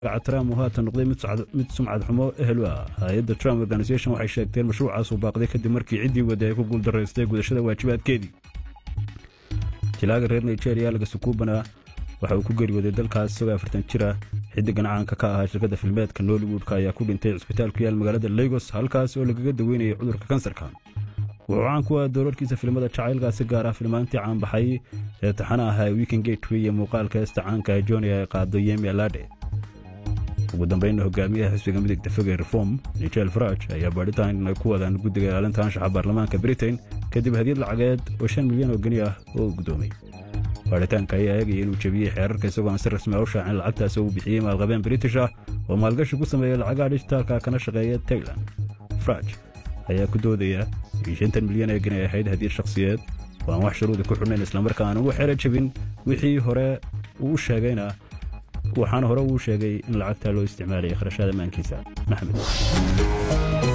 magaca trump uu haatan noqday mid sumcad xumo ehelu ah hay-adda trump organisation waxay sheegteen mashruucaas uu baaqday kadib markii ciddii wadda ay ku guuldaraystay gudashada waajibaadkeedii jilaaga reer nigeria laga sukuubana waxa uu ku geeriyooday dalkaas isagoo afartan jira xiddigan caanka ka ahaa shirkadda filmeedka nollywoodka ayaa ku dhintay cisbitaal ku yaal magaalada lagos halkaas oo lagaga daweynayay cudurka kansarka wuxuu caan ku ah doorarkiisa filimada jacaylkaasi gaar ah filmaantii caanbaxay ee taxana ahaa weekend gateway iyo muuqaalka heesta caanka ee joni ay qaado yemi alade ugu dambaynna hogaamiyaha xisbiga midigta foge reform nigel faraj ayaa baadhitaan ay ku wadaan guddiga ilaalinta anshaxa baarlamaanka britain kadib hadiyad lacageed oo shan milyan oo geni ah oo uu guddoomay baadhitaanka ayaa eegaya inuu jebiyey xeerarka isagoo aan si rasmi a u shaacin lacagtaas uu bixiyey maalqabeen british ah oo maalgashi ku sameeya lacagaha dhijitaalka kana shaqeeya tailand faraj ayaa ku doodaya in shantan milyan ee geni ay ahayd hadiyad shakhsiyeed oo aan wax shuruudi ku xidhnayn islamarkaana uu xero jebin wixii hore uu sheegayna waxaana hore uu sheegay in lacagta loo isticmaalaya kharashaada maankiisa maxamed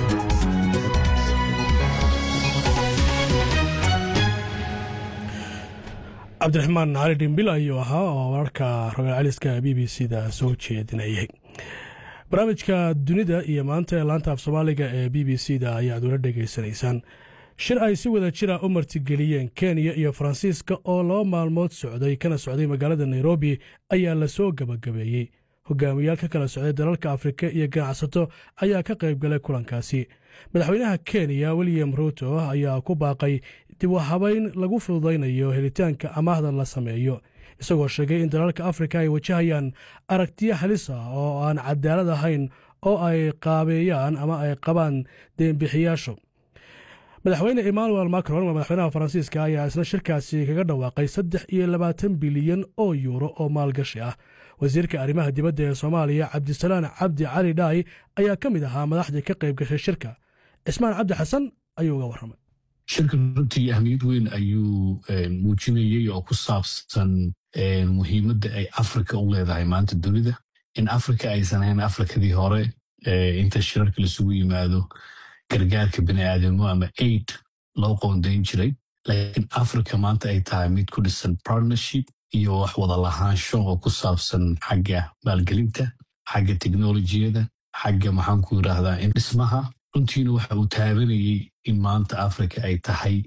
cabdiraxmaan cali dhimbil ayuu ahaa oo wararka rogaal celiska b b c da soo jeedinayay barnaamijka dunida iyo maanta ee laanta af soomaaliga ee b b c da ayaad ula dhegaysanaysaan shir ay si wada jira u martigeliyeen kenya iyo faransiiska oo laba maalmood socday kana socday magaalada nairobi ayaa lasoo gabagabeeyey hogaamiyaal ka kala socday dalalka afrika iyo ganacsato ayaa ka qayb galay kulankaasi madaxweynaha kenya william ruuto ayaa ku baaqay dib u habayn lagu fududaynayo helitaanka amaahda la sameeyo isagoo sheegay in dalalka afrika ay wajahayaan aragtiyo halis ah oo aan cadaalad ahayn oo ay qaabeeyaan ama ay qabaan deenbixiyaashu madaxweyne emmanuel macron madaxweynaha faransiiska ayaa isna shirkaasi kaga dhawaaqay saddex iyo labaatan bilyan oo yuuro oo maalgashi ah wasiirka arrimaha dibadda ee soomaaliya cabdisalaan cabdi cali dhaay ayaa ka mid ahaa madaxdii ka qayb gashay shirka cismaan cabdi xasan ayuu uga warramay shirkan runtii ahmiyad weyn ayuu muujinayey oo ku saabsan muhiimadda ay afrika u leedahay maanta dunida in afrika aysan ahayn afrikadii hore inta shirarka lasugu yimaado gargaarka bini'aadamo ama aid loo qoondayn jiray laakiin africa maanta ay tahay mid ku dhisan partnership iyo wax wada lahaansho oo ku saabsan xagga maalgelinta xagga teknolojiyada xagga maxaanku yidhaahdaa in dhismaha runtiina waxa uu taabanayey in maanta africa ay tahay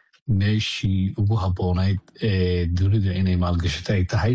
meeshii ugu habboonayd ee dunida inay maalgashato ay tahay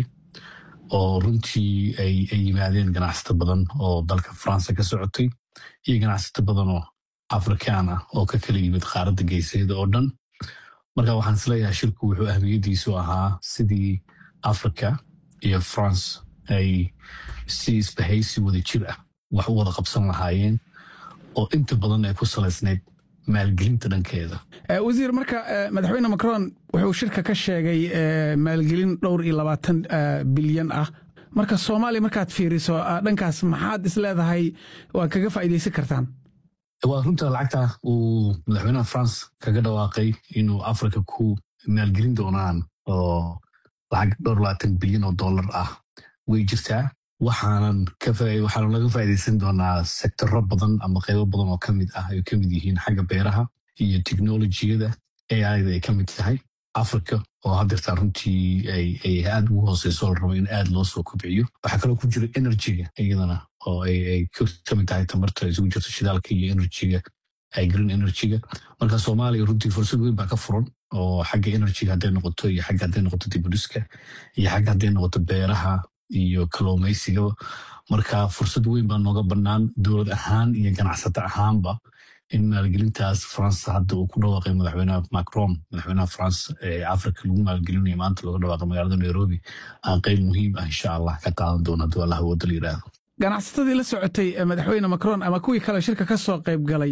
oo runtii ay yimaadeen ganacsato badan oo dalka faransa ka socotay iyo ganacsato badan oo afrikaan ah oo ka kala yimid qaaradda geeseeda oo dhan marka waxaan isleeyahay shirku wuxuu ahmiyaddiisu ahaa sidii africa iyo france ay si isbahaysi wada jir ah wax u wada qabsan lahaayeen oo inta badan ay ku salaysnayd maalgelinta dhankeeda wasiir marka madaxweyne macron wuxuu shirka ka sheegay maalgelin dhowr iyo labaatan bilyan ah marka soomaaliya markaad fiiriso dhankaas maxaad is leedahay waa kaga faa'iidaysan kartaan waa runta lacagta uu madaxweynaha france kaga dhawaaqay inuu africa ku maalgelin doonaan oo lacag dhowr labaatan bilyan oo dollar ah way jirtaa waxaanan waxaanu laga faa'iidaysan doonaa sektoro badan ama qaybo badan oo ka mid ah ay ka mid yihiin xagga beeraha iyo teknolojiyada aida ay ka mid tahay africa oo haddeertaa runtii ay aad ugu hooseyso la rabo in aad loo soo kobciyo waxaa kaloo ku jira energyga iyadana oo ay ka mid tahay tamarta isugu jirto shidaalka iyo energyga green energyga marka soomaaliya runtii fursad weyn baa ka furan oo xagga energyga hadday noqoto iyo xagga hadday noqoto dibudhiska iyo xagga hadday noqoto beeraha iyo kalluumaysigaba marka fursad weyn baa nooga bannaan dowlad ahaan iyo ganacsato ahaanba in maalgelintaas france hadda uu ku dhawaaqay madaxweynaha macron madaxweynaha france ee africa lagu maalgelinayo maanta looga dhawaaqay magaalada nairobi aan qeyb muhiim ah insha allah ka qaadan doona hadduu allah wada la yidhaahdo ganacsatadii la socotay madaxweyne macron ama kuwii kale shirka ka soo qayb galay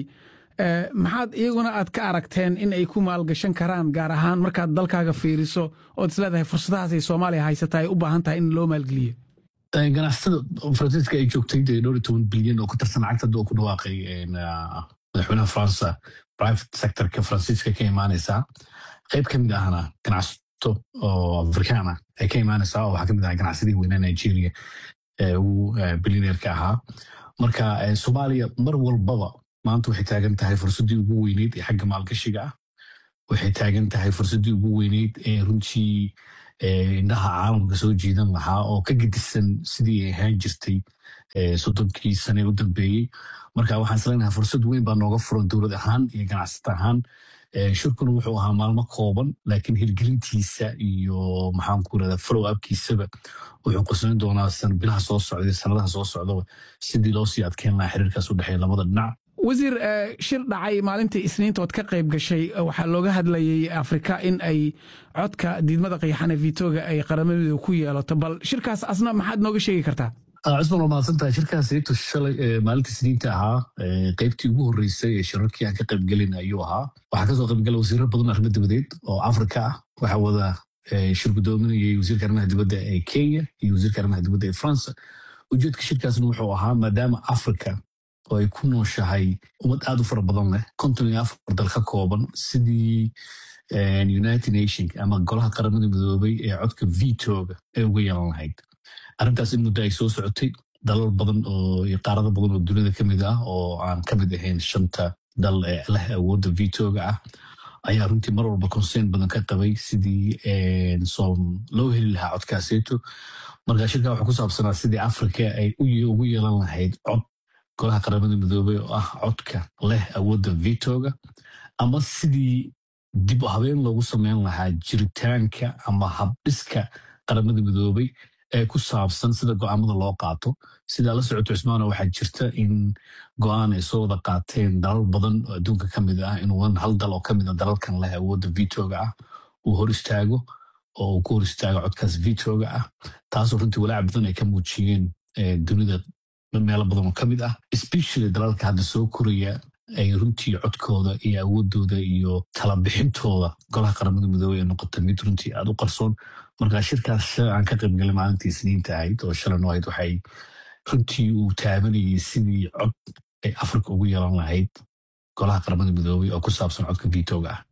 maxaad iyaguna aad ka aragteen in ay ku maalgashan karaan gaar ahaan markaad dalkaaga fiiriso ood isleedahay fursadahaasay soomaaliya haysata ay u baahan tahay in loo maalgeliyo ganacsatada faransiiska ay joogtay dee dhowr iyo toban bilyan oo ku tarsan lacagta hadda uu ku dhawaaqay madaxweynaha faransa private sectorka faransiiska ka imaanaysaa qayb ka mid ahna ganacsato oo afrikaan ah ay ka imaanaysaa oo waxaa ka mid aha ganacsadihii weynaa nigeria ee ugu bilyaneerka ahaa marka soomaaliya mar walbaba maanta waxay taagan tahay fursaddii ugu weyneyd ee xagga maalgashiga ah waxay taagan tahay fursaddii ugu weyneyd ee runtii indhaha caalamka soo jiidan lahaa oo ka gedisan sidii ay ahaan jirtay soddonkii sane u dambeeyey marka waxaan isleenahay fursad weyn baa nooga furan dowlad ahaan iyo ganacsata ahaan shirkuna wuxuu ahaa maalmo kooban laakiin hirgelintiisa iyo maxaan ku irahdaa follow upkiisaba wuxuu qoslayn doonaa bilaha soo socda sanadaha soo socdaba sidii loo sii adkeyn lahaa xiriirkaas u dhexeeya labada dhinac wasiir shir dhacay maalintii isniinta ood ka qayb gashay waxaa looga hadlayay afrika in ay codka diidmada qayaxana vitoga ay qaramadooda ku yeelato bal shirkaas asna maxaad nooga sheegi kartaa cusman waa mahadsantahay shirkaas eegto shalay maalinta isniinta ahaa qaybtii ugu horreysay ee shirarkii aan ka qaybgelin ayuu ahaa waxaa kasoo qaybgala wasiiro badan arrimo dibadeed oo afrika ah waxaa wada shir gudoominayay wasiirka arrimaha dibadda ee kenya iyo wasiirka arrimaha dibadda ee france ujeedka shirkaasna wuxuu ahaa maadaama africa oo ay ku nooshahay ummad aad u fara badan leh konton iyo afar dal ka kooban sidii united nation ama golaha qaramada midoobay ee codka vitoga ay uga yeelan lahayd arrintaas in muddo ay soo socotay dalal badan oo iyo qaarado badan oo dunida ka mid ah oo aan ka mid ahayn shanta dal ee leh awoodda vitoga ah ayaa runtii mar walba concern badan ka qabay sidii loo heli lahaa codkaaseeto marka shirka wuxuu ku saabsanaa sidii africa ay ugu yeelan lahayd cod golaha qaramada midoobey oo ah codka leh awoodda vitoga ama sidii dib u habeen loogu sameyn lahaa jiritaanka ama habdhiska qaramada midoobey ee ku saabsan sida go'aamada loo qaato sidaa la socoto cusmaana waxaa jirta in go'aan ay soo wada qaateen dalal badan oo adduunka ka mid ah inuu hal dal oo kamid a dalalkan leh awoodda vitoga ah uu hor istaago oo uu ku hor istaago codkaas vitoga ah taasoo runtii walaac badan ay ka muujiyeen dunida meelo badan oo ka mid ah especially dalalka hadda soo koraya ay runtii codkooda iyo awoodooda iyo talabixintooda golaha qaramada midoobey ee noqota mid runtii aad u qarsoon marka shirkaas aan ka qaybgalay maalintii isniinta ahayd oo shalan ahayd waxay runtii uu taabanayay sidii cod ay afrika ugu yeelan lahayd golaha qaramada midoobey oo ku saabsan codka vitoga ah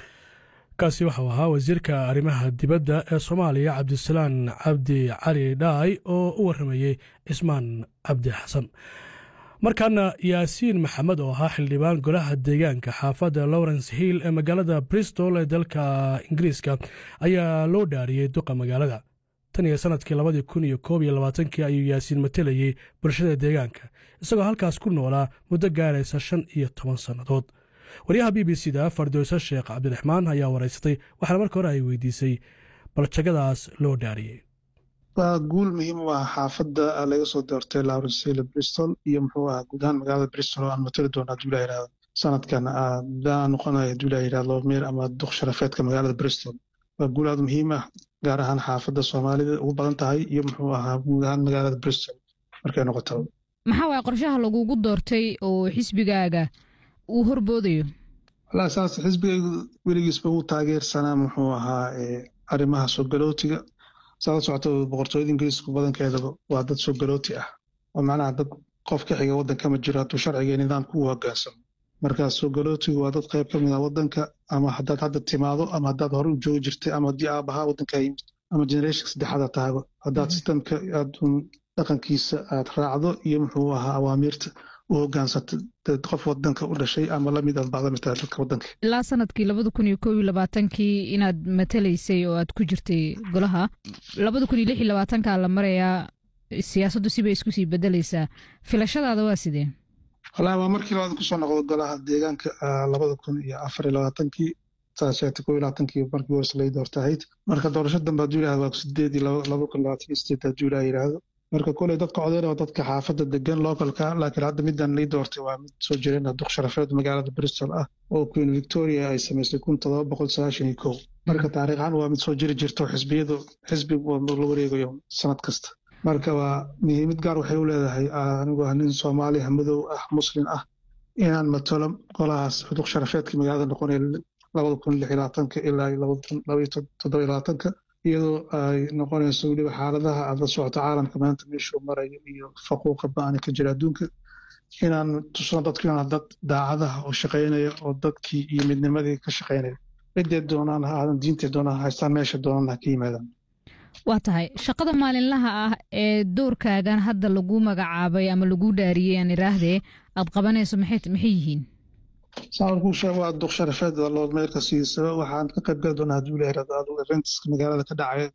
kaasi waxau ahaa wasiirka arrimaha dibadda ee soomaaliya cabdisalaan cabdi cali dhaay oo u warramayey cismaan cabdi xasan markaana yaasiin maxamed oo ahaa xildhibaan golaha deegaanka xaafadda lawrence hill ee magaalada bristol ee dalka ingiriiska ayaa loo dhaariyey duqa magaalada tan iyo sannadkii labadii kun iyo koob iyo labaatankii ayuu yaasiin matelayey bulshada deegaanka isagoo halkaas ku noolaa muddo gaaraysa shan iyo toban sannadood waryaha b b c da fardowse sheekh cabdiraxmaan ayaa waraysatay waxaana marka hore ay weydiisay baljagadaas loo dhaariyey waa guul muhiim u ah xaafadda laga soo doortay lawrencele bristol iyo muxuu ahaa guud ahaan magaalada bristol oo aan matali doono hadduu la yidhahdo sanadkan daa noqonayo hadduu la yidhahdo meer ama duq sharafeedka magaalada bristol waa guul aad muhiim ah gaar ahaan xaafadda soomaalida ugu badan tahay iyo muxuu ahaa guud ahaan magaalada bristol markay noqoto maxaa waaya qorshaha lagugu doortay oo xisbigaaga uu horboodayo wallaahi saas xisbigaygu weligiisba uu taageersanaa muxuu ahaa arrimaha soo galootiga saala socoto boqortooyada ingiriisku badankeedaba waa dad soo galooti ah oo macnaha dad qof ka xiga waddanka ma jiro hadduu sharciga iyo nidaamka u hoggaansamo markaa soo galootigu waa dad qayb ka mid ah waddanka ama haddaad hadda timaado ama haddaad hore u joogi jirtay ama haddii aabahaa waddanka yimid ama generation saddexaada taago haddaad sistamka aad dhaqankiisa aad raacdo iyo muxuu ahaa awaamiirta u hogaansata qof wadanka u dhashay ama lamid aad bacda matala dadka wadanka ilaa sanadkii labada kun iyo koob iyo labaatankii inaad matalaysay oo aad ku jirtay golaha labada kun iyo lix iyo labaatankaa la marayaa siyaasaddu sibay isku sii bedelaysaa filashadaada waa sidee wallaahi waa markii labaad kusoo noqdo golaha deegaanka labada kun iyo afar iyo labaatankii saasheegtay koob iyo labaatankii markii hoos lay doorta ahayd marka doorasho dambe hadduu yidhahdo waa sideed iyo laba kun labaatan iyo sideed hadduu ilaah yidhaahdo marka koley dadka codeyn waa dadka xaafadda degan localka laakiin hadda midaan lii doortay waa mid soo jireen duq sharafeed magaalada bristol ah oo queen victoria ay samaysay kun todoba boqol sagaashan iyo kow marka taariikh ahaan waa mid soo jiri jirto xisbiyadu xisbigu la wareegayo sanad kasta marka waa muhiimad gaar waxay u leedahay anigu ah nin soomaaliya madow ah muslim ah inaan matalo golahaas duq sharafeedkii magaalada noqonaya labada kun lix iyo labaatanka ilaa labada kun labaiyo toddoba iyo labaatanka iyadoo ay noqonayso weliba xaaladaha aad la socoto caalamka maanta meeshuu marayo iyo faquuqa ba-ana ka jira adduunka inaan tusno dadku inaan dad daacadaha oo shaqaynaya oo dadkii iyo midnimadii ka shaqaynaya ciddee doonaan ha aadan diintee doonaan haystaan meesha doonaan ha ka yimaadaan waa tahay shaqada maalinlaha ah ee doorkaagan hadda lagu magacaabay ama lagu dhaariyey aan iraahdee aad qabanayso maxay yihiin saawarkuu sheeg waa duq sharafeed loo meelka siisaba waxaan ka qayb gali doonaa hadduu leeyahay adigu eventska magaalada ka dhacaya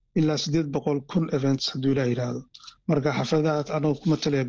ilaa sideed boqol kun events hadduu ilaah yidhaahdo marka xafladahaas anagoo ku matalaya